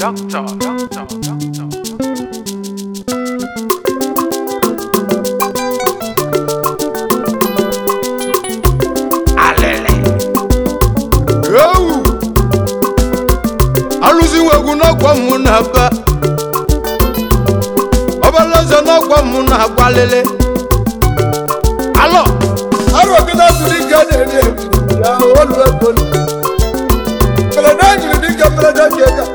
doctor, doctor, doctor. Alele. ewu alụziwo egwu n'ọkwa mụ na be ọbalaeze n'ọkwa mụ na agbalịlị alọ arụgide tụrụ ike na-eri ebi ya olu ego mberede jiri dịka mberede ji ega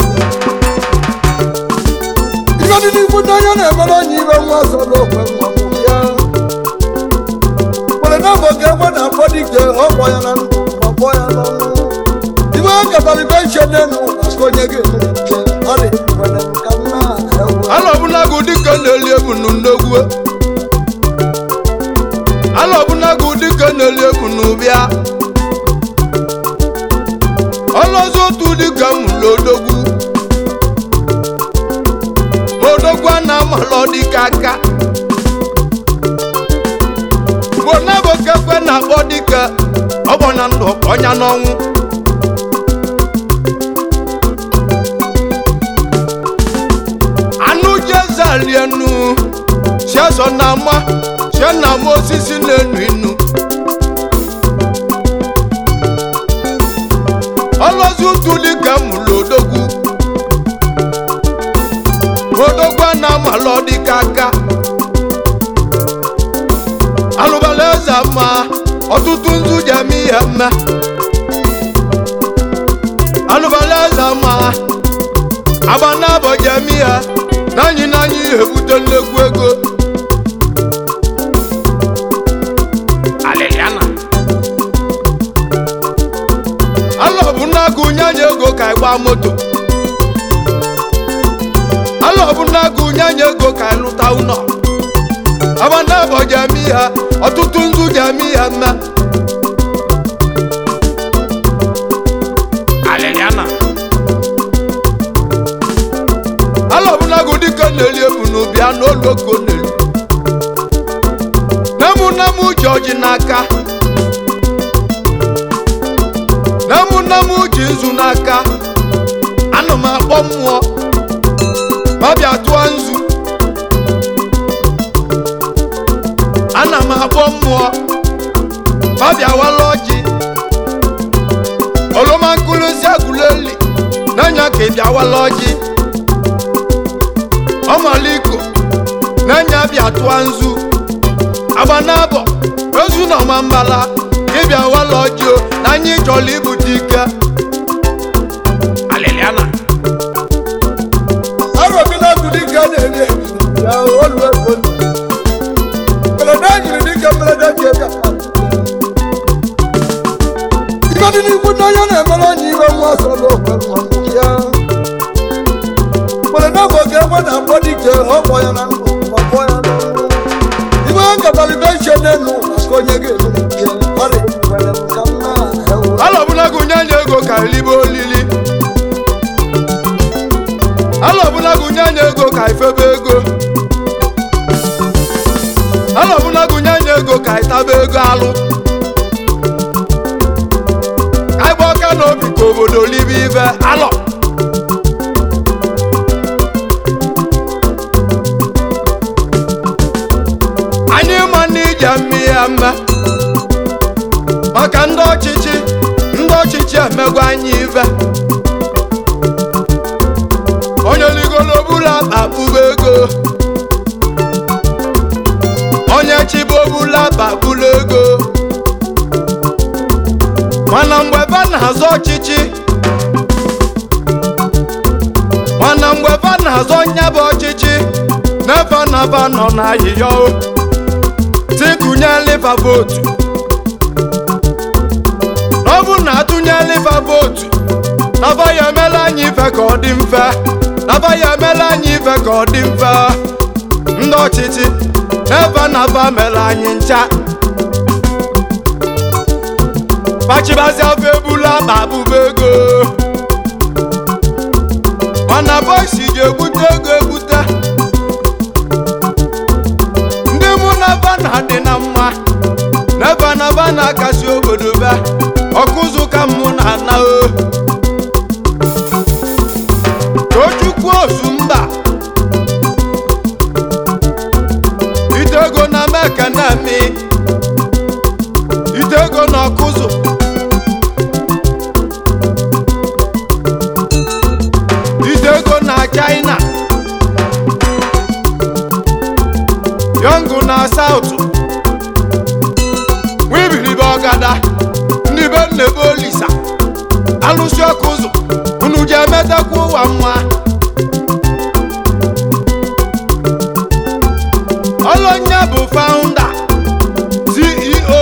ife dị n'ikwu ndị onye na-emere onye ibe nwa ọzọ n'okwe nwa mụ ya mberede bụ oge egbe na-akpọ dike ọkpọ ya na ndụ ma kpọ ya n'ọnwụ ibe ọ gatara ibe iche n'elu maka onye ga-emere ike ọ dị nwere nka nna ewu alọ ọbụnagụ dịka na-eli ebu n'nnegwu alọ ọbụnagụ dịka na-eli ebu n'ụbịa ọlọzọ otu dịka mụlụ odogwu odogwu a na-amalọ dịka aka bonabokekwe na-akpọ dịka ọgbọnya ndụ ọnya n'ọnwụ anụ jezalienu chiazọ na ama chie na ama osisi na-enu inu ọlọzi ụtụ dịka mụlụ odogwu odogwu a na-amalọ dịka aka alụbala eze ma ọtụtụ nzu ji eme ihe mme alụbala eze ma agba n'abọ ji eme ihe n'anyị n'anyị ebute nnekwu ego Aleliana. alọ bụ n'agụ nyanya ego ka ịgba moto alọ bụ n'agụ nyanya ego ka ịlụta ụlọ agba n'abọ ji eme ihe ọtụtụ nzu ji eme ihe mme Aleliana. ala ọbụnagụ dịka na-eli ebu n'ụbịa n'olu oko n'elu nemu nemu ji ọjị n'aka nemu nemu ji nzu n'aka ana m akpọ mmụọ ma bịa tụọ nzu ana m akpọ mmụọ ma bịa wala ọjị oroma nkụlụzi agụleli n'anya ka ị bịa wala ọjị ọmaliko n'anya bịa tụọ nzu agba n'abọ ozu na ọma mbala ịbịa wala ọjị o na anyị chọrọ ibute ike Aleliana. arụgide tụrụ ike na-eri ebi ya olu ego mberede jiri dịka mberede ji ega ife dị n'ikwu ndị onye na-emere onye ibe nwa ọzọ n'okwe nwa mụ ya mberede bụ oge egbe na-akpọ dike ọkpọ ya na ndụ ma kpọ ya n'ọnwụ ibe ọ gatara ibe iche n'elu maka onye ga-emere ike ọ dị nwere nka nna ewu ala ọbụlagụ nyanya ego ka elibe olili ala ọbụlagụ nyanya ego ka ifebe ego ala ọbụlagụ nyanya ego ka ịtaba ego alụ ka ịgba ọka n'obi ka obodo libe ibe alọ anyị ma na ije mme ya mme maka ndị ọchịchị ndị ọchịchị emegwa anyị ibe onye ligolo bụla akpa kpụba ego onye chibo bụla akpa kpụla ego mana mgbe ba na-azọ ọchịchị mana mgbe ba na-azọ nyebe ọchịchị n'ebe na-aba nọ n'ahịhịa o tikụnye liva votu ọ bụ na atụnye liva votu naba ya emela anyị ife ka ọ dị mfe naba ya emela anyị ife ka ọ dị mfe ndị ọchịchị n'ebe naba mere anyị ncha pachibazi afọ ebula akpa abụba ego mana bọisi ga-egbute ego egbute ndị mụ na ba na-adị na mma n'ebe naba na-akasi obodo be ọkụzụ ka mụ na ana o metakwa ụwa mma ọlọnya bụ founder ceo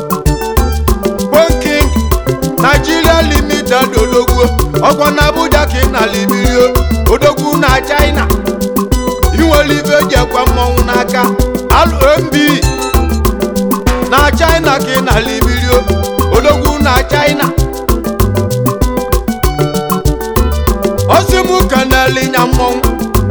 King Nigeria Limited odogwu ọkwa na Abuja ka ị na libirio odogwu na China inwere ibe eji ekwe mmọnwụ n'aka LMB na China ka ị na libirio odogwu na China osimu kanelinya mmọnwụ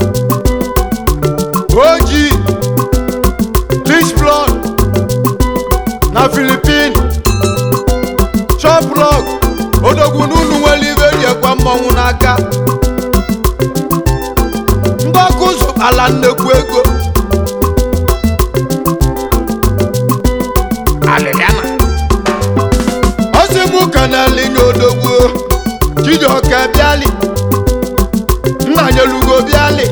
oji Rich blood na Philippines Choplog odogwu n'unu nwere ibe eji ekwe mmọnwụ n'aka ndị ọkụ zụtara nnekwu ego Aleliana. ọsịmụ kanalinya odogwu chijioke bịali nna nyelugo bịali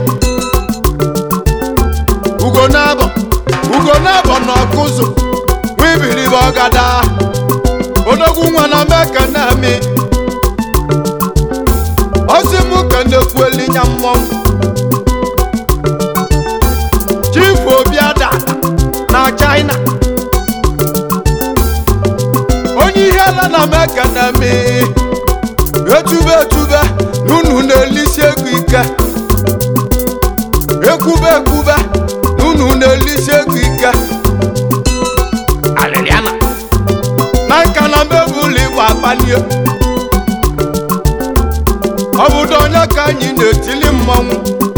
ugo nabọ ugo nabọ na ọkụzụ nwibiribe ọgada odogwu nwa na mekanami ọsịmụ ka na-ekwu elinya mmọnwụ chifu obiada na china onye ihe ala na mekanami etube etube n'unu na-elisi ego ike ekwube ekwube n'unu na-elisi ego ike Aleliana. na nka na mebụlụ igba akpanie obodo onye ka anyị na-etili mmọnwụ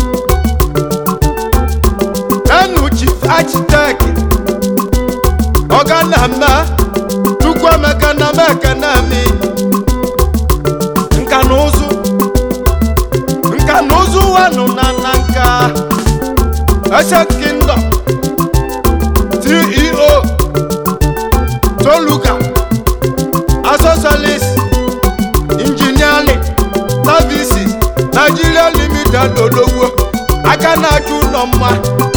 enu chief architect ọganame chukwuemeka na mekanami nka na ụzụ nka na ụzụ wanụ na na nka Ancient Kingdom CEO Toluka Asosalis Engineering Services Nigeria Limited Odogwo aka na-achụ ụlọ mma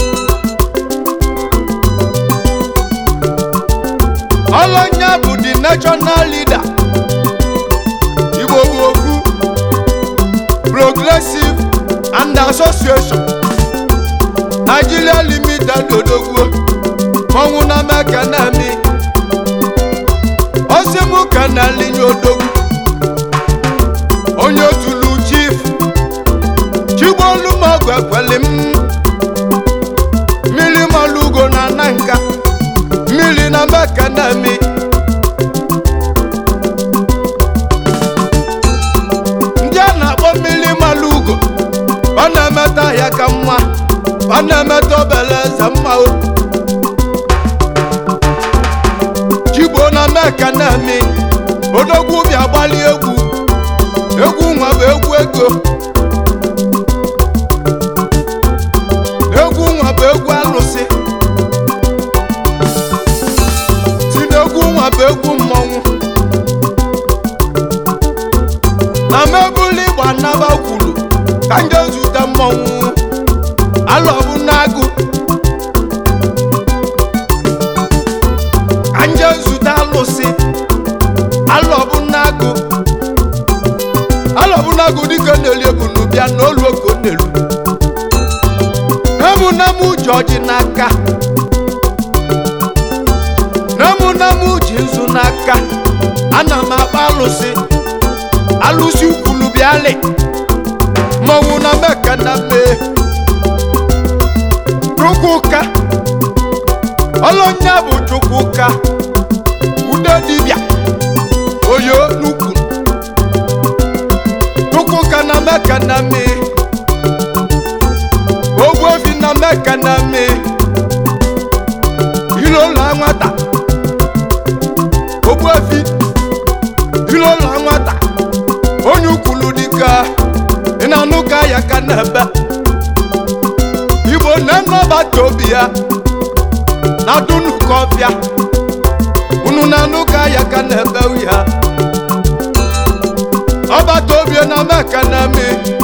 Olonya bụ the national leader Igbo bụ okwu Progressive and Association Nigeria Limited Odogwo mọnwụ na mekanami osimu kanalinya odogwu onye otulu chief chigbolumogu ekweli m mmiri malugo na nanka mmiri na mekanami ndị a na-akpọ mmiri malugo ọ na-emeta ya ka mma ọ na-emeta obele eze mma o chigbo na mekanami odogwu bịa gbali egwu egwu nwa bụ egwu ego egwu nwa bụ egwu alụsị si n'egwu nwa bụ egwu mmọnwụ na mebụlụ ịgba nnaba kwuru ka nje zute mmọnwụ alọbụ n'agụ ka nje zute alụsị alọbụ n'agụ alọbụ n'agụ dịka na-eli ebunu bịa n'olu oko n'elu emunemu ji ọjị n'aka n'emunemu ji nzu n'aka ana m akpa alụsị alụsị ukwulu bịalị mmọnwụ na meka na mee chukwuka ọlọnya bụ chukwuka ude dibịa oyo n'ukwu chukwuka na meka na mee ogbuefi na meka na mee ilola nwata ogbuefi ilola nwata onye ukwulu dịka ị na-anụ ka ya ka na-ebe igbo na-anabata obi ya na dunu kọfịa unu na-anụ ka ya ka na-ebe ya ọbata obi na meka na mee